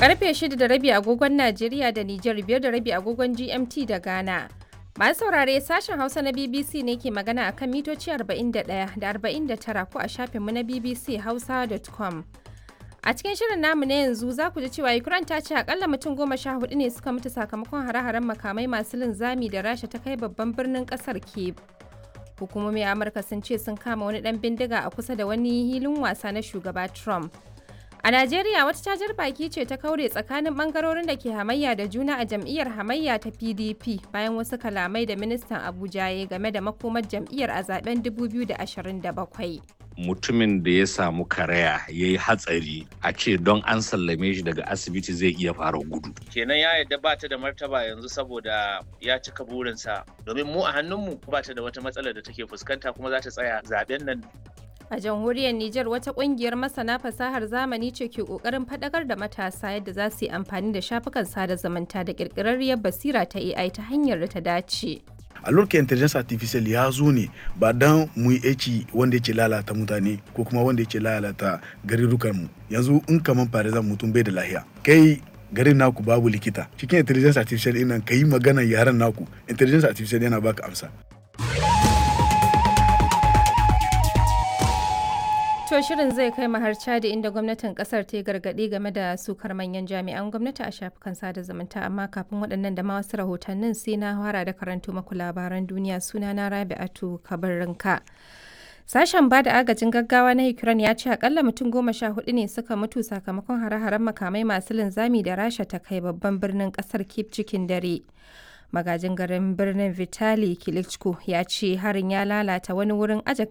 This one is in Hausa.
Karfe shida da rabi agogon Najeriya da Nijar biyar da rabi agogon GMT da Ghana. Masu saurare sashen Hausa na BBC ne ke magana akan mitoci 41 da 49 ko a shafinmu na BBC Hausa.com. A cikin shirin namu na yanzu za ku ji cewa Ukraine ta ce akalla mutum goma sha hudu ne suka mutu sakamakon hare-haren makamai masu linzami da Rasha ta kai babban birnin kasar Kyiv. Hukumomin Amurka sun ce sun kama wani dan bindiga a kusa da wani hilin wasa na shugaba Trump. A Najeriya wata cajar baki ce ta kaure tsakanin bangarorin da ke hamayya da juna a jam'iyyar hamayya ta PDP bayan wasu kalamai da ministan Abuja ya game da makomar jam'iyyar a zaben 2027. mutumin da ya samu karaya ya yi hatsari a ce don an sallame shi daga asibiti zai iya fara gudu. kenan ya yadda ba ta da martaba yanzu saboda ya cika burinsa domin mu a hannunmu ba ta da wata matsalar da take fuskanta kuma za ta tsaya zaben nan A jamhuriyar Nijar wata kungiyar masana fasahar zamani ce ke kokarin fadakar da matasa yadda za su yi amfani da shafukan sada zumunta da kirkirarriyar basira ta AI ta hanyar da ta dace. a lokacin intelligence artificial ya zo ne ba dan mu yi aiki wanda yake lalata mutane ko kuma wanda yake lalata garurukan mu yanzu in kaman farizan mutum bai da lahiya kai garin naku babu likita cikin intelligence artificial ɗin nan ka yi magana yaren naku intelligence artificial yana baka amsa To shirin zai kai mu har Chadi inda gwamnatin kasar ta yi gargaɗi game da sukar manyan jami'an gwamnati a shafukan sada zumunta amma kafin waɗannan da ma wasu rahotannin sai na fara da karanto maku labaran duniya suna na Rabi'atu Kabarinka. Sashen ba da agajin gaggawa na Ukraine ya ce akalla mutum goma sha hudu ne suka mutu sakamakon hare-haren makamai masu linzami da Rasha ta kai babban birnin kasar Kyiv cikin dare. magajin garin birnin vitali klitschko ya ce harin ya lalata wani wurin aje